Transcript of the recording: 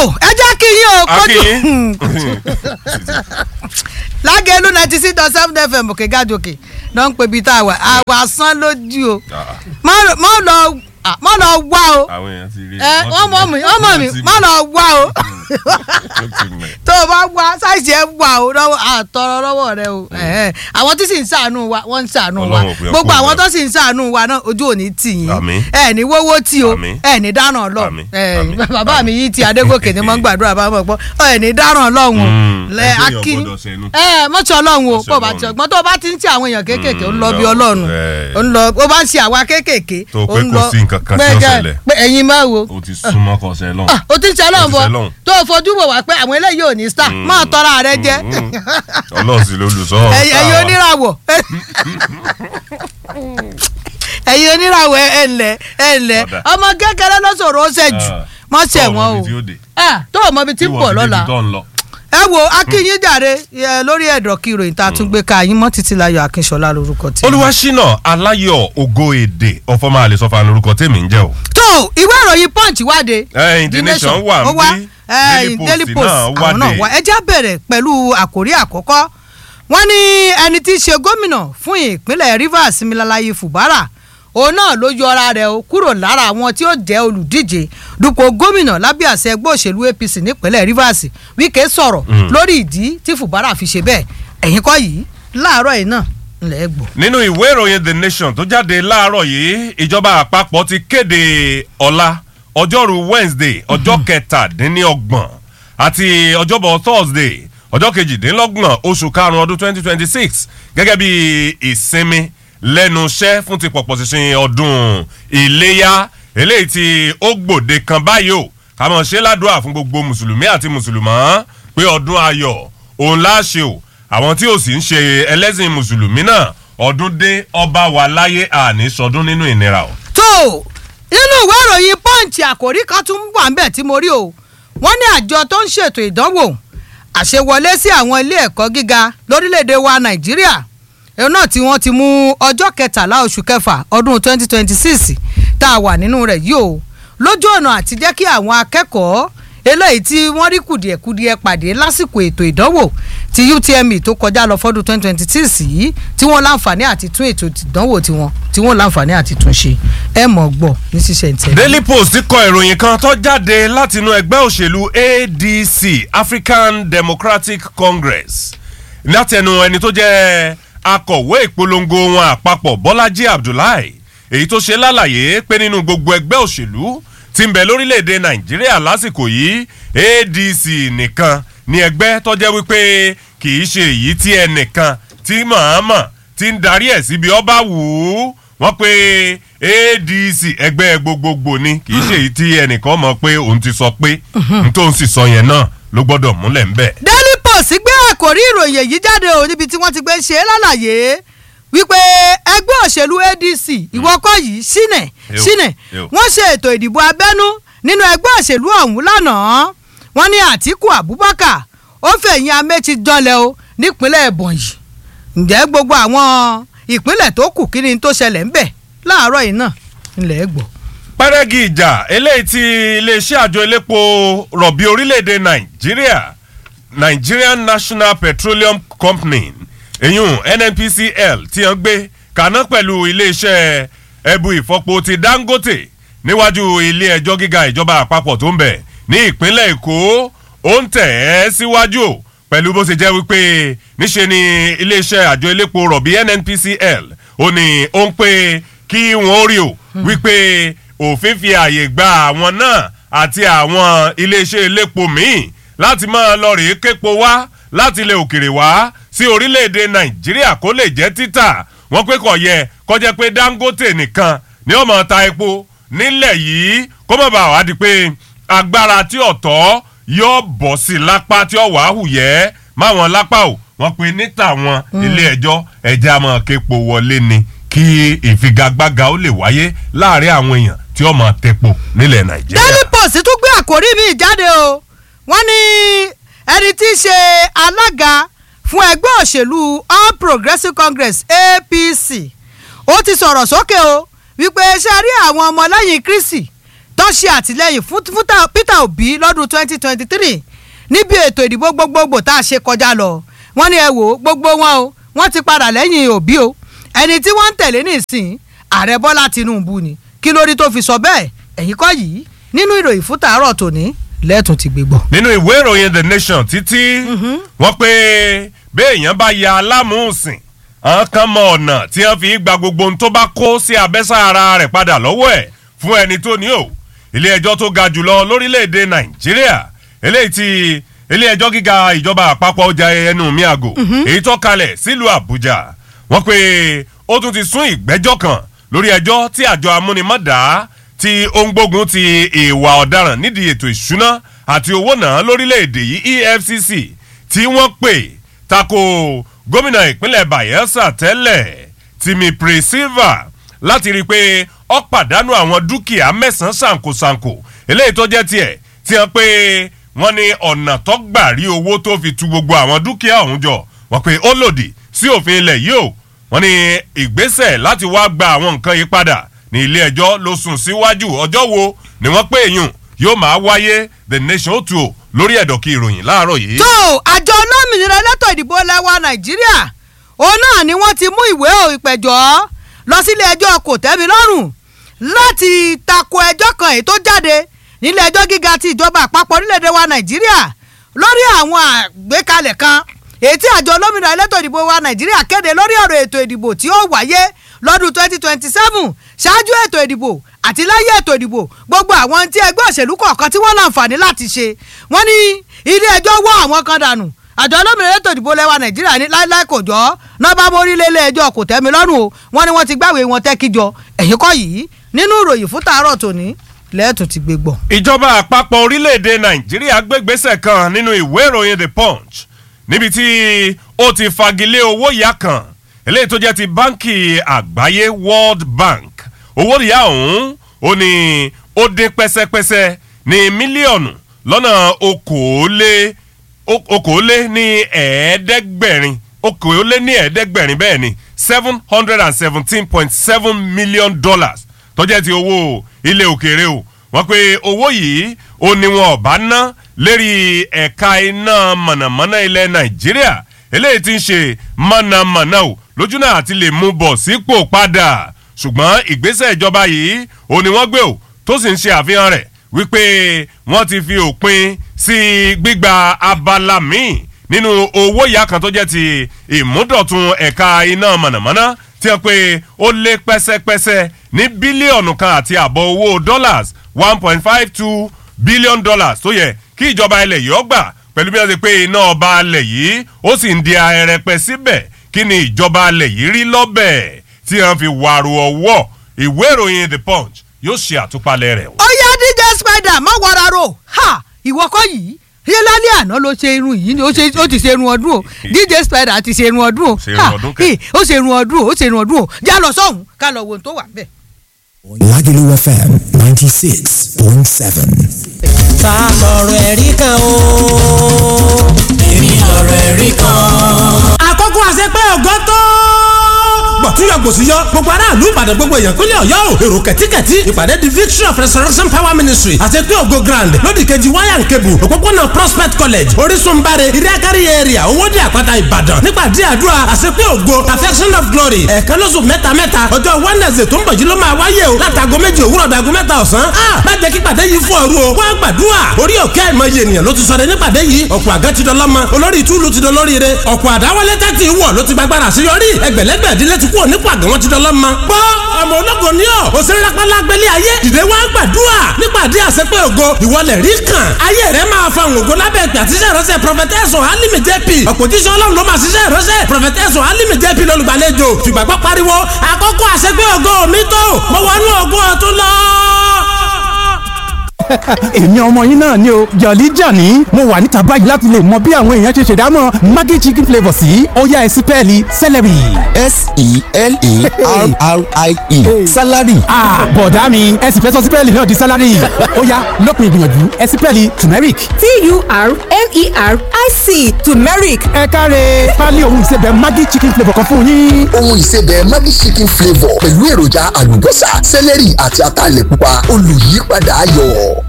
ẹ jẹ́ kí yín o kójú akínyín lágẹ̀lú ninety six dot seven fm òkè gàdókè náà ń pè bí tá a wà àwa sán lójú o má má lọ ah, má lọ wá o àwọn èèyàn ti rí ẹ ọmọ mi ọmọ mi má lọ wá o tó o bá wá sáìsì ẹ wà o lọ́wọ́ àtọrọ lọ́wọ́ rẹ o ẹ̀hẹ́. àwọn tí sì ń ṣàánú wa wọ́n ń ṣàánú wa Ọlọ́run ò fi ọkọ gbogbo àwọn ìgbà. tó sì ń ṣàánú wa náà ojú ò ní tì yín Àmín. ẹ ní wọ́wọ́ tí o Àmín. ẹ ní dáràn lọ Àmín. ẹ Àmín. bàbá mi yìí ti adégòkè ni mo ń gbàdúrà bá mọ̀ pọ́ ẹ ní dáràn lọ́hùn Mm. lẹ Ẹgbẹ́ èèyàn akí gbọ́dọ̀ ṣẹnu. ẹ mọ̀ṣọ́ ọlọ́run o Mọ̀ṣọ́ pọ̀ bá ti Ọlọ́run. ọgbọ́n tó o bá ti ń tí àwọn èèyàn kéékèèké ó ń lọ bí Mm, ọlọ́run ẹ. ó ń lọ ó bá ń ṣe àwa kéékèèké Tó o ó pé ń kò lọ sí nǹkan kan tí ó pé jẹ́- ṣẹlẹ̀. pé ẹ̀yin máa wo o ti súnmọ́ kọsẹ̀ lọ́hùn. Ah, o ti ń ṣe ọlọ́run O ti bọ ṣe Ọlọ́run. tó o fojú wò wá pé àwọn eléyìí ò ní star máa tọ́ra rẹ jẹ́ ọlọ́run sì lolùsọ ẹ̀yin ẹ̀yin oníràwọ̀ ẹ̀yin oníràwọ̀ ẹ̀ ǹlẹ̀ ẹ̀ ǹlẹ̀ Ọ̀dà. ọmọ kékeré ló sọ̀rọ̀ ó ṣẹ̀jù Ah. mọ́ ṣẹ̀ Tó o mọ wọ́n ibi tí ó o dé. Ah, tó o mọ ibi tí ń bọ̀ lọ́la ẹ wo akínyín jàre ẹ, lórí ẹ̀dọ̀ kí ìròyìn tá a tún gbé ka yín mọ́ títí láyọ̀ akínṣọlá lórúkọ tí. olùwàṣínà aláyọ̀ ògo èdè ọ̀fọ̀mọ́ àlesọ́fà lórúkọ tèmi ń jẹ́ o. tó ìwé ìròyìn punch wáde. Eh, The Nation wà ó ń wá, bí, eh, Daily Post náà àwọn náà wáde. wá ẹ já bẹ̀rẹ̀ pẹ̀lú àkórí àkọ́kọ́ wọ́n ní ẹni tí í ṣe gómìnà fún ìpínlẹ̀ rivers milalayi fubara òun náà ló yọra rẹ̀ o kúrò lára àwọn tí ó jẹ́ olùdíje dupò gómìnà lábẹ́ àṣẹ ẹgbẹ́ òṣèlú apc nípínlẹ̀ rivers wíkẹ́ sọ̀rọ̀ Mm. lórí ìdí tí fubara fi ṣe bẹ́ẹ̀ ẹ̀yìn kọ́ yìí láàárọ̀ yìí náà ńlẹ̀ gbọ́. nínú ìwé ìròyìn the nation tó jáde láàárọ̀ yìí ìjọba àpapọ̀ ti kéde ọ̀la ọjọ́rú wednesday ọjọ́ kẹtàdínlọ́gbọ̀n àti ọjọ́bọ̀ thursday ọjọ́ kejìdínlọ́gbọ̀n oṣù karùn-ún ọdún twenty twenty six gẹ́gẹ́ bí ìsinmi lẹ́nu iṣẹ́ fún ti pọ̀pọ̀ ṣinṣin ọdún iléyà eléyìí tí ó gbòde kan báyìí o ká mọ̀ ṣe ládùúrà fún gbogbo mùsùlùmí àti mùsùlùmọ́ pé ọdún ayọ̀ òun láṣẹ o àwọn tí ò sì ń ṣe ẹlẹ́sìn mùsùlùmí náà ọdún dé ọba wà láyé àní sọdún nínú ìnira o. tó nínú ìwé ìròyìn punch àkòrí kan tún wà ń bẹ̀ tí mo rí o wọ́n ní àjọ tó ń ṣètò ìdánwò àṣewọlé sí àwọn ilé ẹ̀kọ́ gíga lórílẹ̀‐èdè wa nàìjíríà ẹ̀rọ náà tí wọ́n ti mú ọjọ́ kẹtàlá oṣù kẹfà ọdún 2026 tá a wà nínú rẹ̀ yìí o lójú ọ̀nà àti jẹ́ kí àwọn akẹ́kọ̀ọ́ eléyìí tí wọ́n rí kùdìẹ̀kudiẹ pàdé lásìkò ètò ìdánwò ti utme tó kọjá lọ fọ́dún 2026 yìí tí wọ́n láǹfààní àti tún ètò ìdánwò tiwọn tí wọ́n láǹfààní àti tún ṣe ẹ mọ̀ gbọ́ ní ṣíṣe ìtẹ̀lé. daily post kọ ìròyìn kan tó jáde látinú ẹgbẹ́ òṣèlú adc african democratic congress látẹnu ẹni tó jẹ́ akọ̀wé ìpolongo wọn àpapọ̀ bọ́lájí abdullahi èyí tó ṣe lálàyé pé nínú gbogbo ẹgbẹ́ òṣèlú tí ń bẹ lórílẹ̀‐èdè nàìjíríà lásìkò yìí adc nìkan ni ẹgbẹ́ tó jẹ́ wípé kì í ṣe èyí tí ẹnìkan tí mọ̀ọ́mọ̀ ti ń darí ẹ̀ síbi ọba wù ú wọ́n pe adc ẹgbẹ́ gbogbogbò ni kì í ṣe èyí tí ẹnìkan mọ̀ pé òun ti sọ pé n tó ń sì sọ yẹn náà ló gbọ́dọ̀ múlẹ̀ ńbẹ̀. daily post gbé àkòrí ìròyìn èyí jáde o níbi tí wọ́n ti gbé ṣe é lálàyé wípé ẹgbẹ́ òṣèlú adc ìwọ́kọ̀ yìí ṣínẹ̀ Ew, ṣínẹ̀ ew. wọ́n ṣe ètò ìdìbò abẹ́nú nínú ẹgbẹ́ òṣèlú ọ̀hún lánàá wọ́n ní àtìkù abubakar ó fẹ̀yìn améchi janlẹ̀ o nípínlẹ̀ ebonyi ǹjẹ́ gbogbo àwọn ìpínlẹ̀ tó kù kí ni tó ṣẹlẹ̀ ńbẹ̀ láàárọ̀ yìí náà ńlẹ̀ gbọ́. pẹ́rẹ́gì ìjà eléyìí tí iléeṣẹ́ àjọ elépo rọ̀bì orílẹ̀-èdè nàìjíríà nigerian national petroleum company eyín nnpcl tí wọ́n gbé kaná pẹ̀lú iléeṣẹ́ ẹbu ìfọpo ti dangote níwájú ilé ẹjọ́ gíga ìjọba àpapọ̀ tó ń bẹ̀ ní ìpínlẹ̀ èkó ó ń tẹ̀ ẹ́ síwájú o pẹ̀lú bó ṣe jẹ́ wípé níṣe ni iléeṣẹ́ àjọ elépo rọ̀bì nnpcl ó ní ó ń pè kí wọ́n rí o wípé òfin fi àyè gba àwọn náà àti àwọn iléeṣẹ́ elépo míì láti máa lọ rèé képo wá láti ilẹ̀ òkèrè wá sí orílẹ̀-èdè nàìjíríà kó lè jẹ́ títà wọ́n pé kò yẹ kọjá pé dangote nìkan ni ó máa ta epo nílẹ̀ yìí kó má bàa wá di pé agbára tí ọ̀tọ̀ yóò bọ̀ sí lápá tí ó wàá hù yẹ́ máwọn lápá o wọ́n pe níta wọn ilé ẹjọ́ ẹ̀jẹ̀ àmọ́ képo wọlé ni kí ìfigagbága ó lè wáyé láàrin àwọn èèyàn tí ó máa tepo nílẹ̀ nàìjíríà. daily post tún gbé àkórí mi jáde o wọ́n ní ẹni tí í ṣe alága fún ẹgbẹ́ òṣèlú all progressives congress apc ó ti sọ̀rọ̀ sókè o wípé ṣe rí àwọn ọmọlẹ́yìn kristi tó tó ṣe àtìlẹ́yìn fún fún ta- Peter Obi lọ́dún 2023 níbi ètò ìdìbò gbogbogbò tá a ṣe kọjá lọ wọ́n ní ẹ wò ó gbogbo wọn o wọ́n ti padà lẹ́yìn Obi o ẹni tí wọ́n ń tẹ̀lé nísìn ààrẹ Bọ́lá Tinubu ni kí lórí tó fi sọ bẹ́ẹ̀ ẹ̀yìn kọ́ yìí nínú ìròyìn fún tàárọ̀ tòní lẹ́ẹ̀tún ti gbé gbọ́. nínú ìwé ìròyìn the nation títí wọ́n pé béèyàn bá ya alámùsìn àwọn kan mọ ọ̀nà tí wọ́n fi gba gbogbo ohun tó bá kó sí abẹ́sà ara rẹ̀ padà lọ́wọ́ ẹ̀ fún ẹni tó ní o ilé ẹjọ́ tó ga jùlọ lórílẹ̀‐èdè nàìjíríà eléyìí tí ilé ẹjọ́ gíga ìjọba àpapọ̀ ọjà ẹnu mi àgò èyí tó kalẹ̀ sílùú àbújá wọ́n pé ó tún ti sún ìgbẹ́jọ́ kan lórí ẹjọ́ tí àjọ amúnimọ́dá tí ó ń gbógun ti ìwà ọ̀daràn nídìí ètò ìṣúná àti owó náà lórílẹ̀‐èdè yìí efcc tí wọ́n pè tako gómìnà ìpínlẹ̀ bayelsa tẹ́lẹ̀ timi pre-silva láti rí i pé ó pàdánù àwọn dúkìá mẹ́sàn-án ṣàǹkóṣàǹkó eléyìí tó jẹ́ tiẹ̀ tí wọ́n pé wọ́n ní ọ̀nà tó gbà rí owó tó fi tu gbogbo àwọn dúkìá ọ̀hún jọ wọ́n pé ó lòdì sí òfin ilẹ̀ yìí o wọ́n ní ìgbésẹ̀ láti wá gba àwọn nǹkan yìí padà ní ilé ẹjọ́ ló sùn síwájú ọjọ́ wo ni wọ́n pé èèyàn yóò máa wáyé the nation ó tu o lórí ẹ̀dọ̀kí ìròyìn láàárọ̀ yìí. tó àjọ olómìnira elétò ìdìbò lẹ́wà nàìjíríà òun náà ni wọ́n ti mú ìwé ìpẹ̀jọ́ lọ sílé ẹjọ́ kò tẹ́mi lọ́rùn láti tako ẹjọ́ kan èyí tó jáde nílé ẹjọ́ gíga ti ìjọba àpapọ̀ orílẹ̀-èdè wa nàìjíríà lórí àwọn àgbékalẹ̀ kan èyí tí àjọ olómìnira elétò ìdìbò wa nàìjíríà kéde lórí ọ̀rọ̀ ètò ìdìbò tí ó wáyé lọ́dún 2027 ṣáájú ètò ìdìbò àti lẹ́yìn ètò ìdìbò gbogbo àwọn tí ẹgbẹ́ òṣèlú kọ̀ọ̀kan tí wọ́n láǹfààní láti ṣe wọ́n ní ilé ẹjọ́ wọ́ àwọn kan dànù àjọ olómìnira ètò ìdìbò lẹ́wà nàìjíríà ní láíláí kò jọ́ nọ́bà mórílẹ̀ ilé ẹjọ́ kò tẹ́mi lọ́rùn o wọ́n ní wọ́n ti gbàwé wọn tẹ́kíjọ ẹ̀yìn kọ́ yìí nínú ìròyìn fún tàárọ̀ tòní lẹ́ẹ̀tún ti gbé gbọ́. ìjọba àpapọ̀ orílẹ̀-èdè nàìjíríà gbégbésẹ̀ kan nínú ìwé ìròyìn the punch níbi tí ó ti fagilé owó ìyá kan eléyìí tó jẹ́ ti báńkì àgbáyé world bank owó ìyá ọ̀hún ó ní ó dín pẹ́sẹ́pẹ́sẹ́ ní mílíọ̀nù lọ́nà okòólé okòólé ní ẹ̀ẹ́dẹ́gbẹ̀rin okòólé ní ẹ̀ẹ́dẹ́gbẹ̀rin bẹ́ẹ̀ ni seven hundred and seventeen point seven million dollars tó jẹ́ ti owó ilé òkèèrè o wọ́n pe owó yìí ó ní wọn ò bá ná lérí ẹ̀ka iná mọ̀nàmọ́ná ilẹ̀ nàìjíríà eléyìí ti ń ṣe mọ̀nàmọ́ná o lójú náà àti lè mú bọ̀ sípò padà ṣùgbọ́n ìgbésẹ̀ ìjọba yìí ó ní wọ́n gbé o tó sì ń ṣe àfihàn rẹ̀ wípé wọ́n ti fi òpin sí gbígba abala míì nínú owó ìyá kan tó jẹ́ ti ìmúdọ̀tun ẹ̀ka iná mọ̀nàmọ́ná tí wọ́n pe ó lé pẹ́sẹ́pẹ́sẹ́ ní bílíọ̀nù kan àti àbọ̀ owó dollars one point five two billion dollars tó yẹ kí ìjọba ilẹ̀ yìí ó gbà pẹ̀lú bí wọ́n ti pé iná ọba alẹ̀ yìí ó sì ń di arẹpẹ síbẹ̀ kí ni ìjọba alẹ̀ yìí rí lọ́bẹ̀ tí wọ́n fi wàrú ọwọ́ ìwé ìròyìn the punch yóò ṣe àtúpalẹ̀ rẹ̀. ó yá dj spider má wàrà ro ha ìwọ kọ́ yìí ṣé lálẹ́ àná ló ṣe irun yìí ni ó ṣe ó ti ṣe irun ọdún o dj spider ti ṣe irun ọdún o Ṣe irun ọdún kẹ̀. ó ṣe irun ọdún o ó ṣe irun ọdún o já lọ sọ́hún ká lọ wo ohun tó wà bẹ́ẹ̀. Lagelu FM 96.7. ta lọ̀rọ̀ ẹ̀rí kan o. èmi lọ̀rọ̀ ẹ̀rí kan. àkókò àṣepẹ́ ògo tó. gbọ̀túyọ̀ gbòsúyọ̀ gbogbo aráàlú ìbàdàn gbogbo èèyàn kúnlẹ̀ ọ̀yọ́ o èrò kẹ̀tíkẹ̀tí ìpàdé the victory of resurrection power ministry àti pé ògo grand lódì kejì wáyà ń kebù òpópónà prospect college orísun bare iriakari area owóde àpáta ìbàdàn nípàdé àdúrà àṣepé ògo perfection of glory ẹ̀ẹ̀kan lóṣù mẹ́ta mẹ́ta ọjọ́ wednesday tó ń bọ̀ jí ló máa wáyé o látago méjì òwúrọ̀ dàgó mẹ́ta ọ̀sán ah má jẹ́ kí pàdé yìí fún ọ̀rú o wá gbàdúrà orí òkè àìmọye ènìyàn ló ti sọ̀rọ̀ nípàdé yìí ọ̀pọ̀ àgẹ́ ti dọlọ́mọ olórí ìtúlù ti dolórí re ọ̀pọ̀ àdáwọlé tẹ́tì wọ̀ ló ti gbàgbára àṣeyọrí ẹgbẹ̀lẹ́gbẹ̀ ìdílé ti kú òní pàgẹ́ wọn ti dọlọ́mọ. gbọ́ ọmọ ológo ni ọ́ òṣèré lápálá gbélé ayé dìde wá gbàdúrà nípàdé àṣepé ògo ìwọlẹ̀ rí kàn ayé rẹ̀ máa fa ògo lábẹ́ ìpè àtiṣe ìránṣẹ́ prọfẹtẹ́sọ̀ alimi jp ọ̀pọ̀jíṣẹ́ ọlọ́run ló máa ṣiṣẹ́ ìránṣẹ́ prọfẹtẹ́sọ̀ alimi jp lọ́lùgbàlejò fìgbàgbọ́ pariwo àkókò àṣepé ògo mi tó mo wọnú ògo ọ̀tún lọ èmi ọmọ yín náà ni o jọ̀lí jàní mo wà níta báyìí láti lè mọ bí àwọn èèyàn ṣe ṣèdámọ̀ maggi chicken flavour sí ọ̀yá ẹ̀sìn pẹ́ẹ́lí celery. s-e-l-e-r-r-i-e salary. bọ̀dá mi ẹ̀sìn fẹ́ sọ sípẹ́ẹ̀lì náà di salary ọ̀yá lópin ìgbìyànjú ẹ̀sìn pẹ́ẹ́lì turmeric. t-u-r-m-e-r-i-c turmeric ẹ káre pálí ohun ìsebẹ̀ maggi chicken flavour kan fún yín. ohun ìsebẹ̀ Maggi chicken flavour pẹ̀lú èròjà àlùbọ́sà sẹ́lẹ̀rì àti ataalẹ̀ pupa olùyípadà ayọ̀.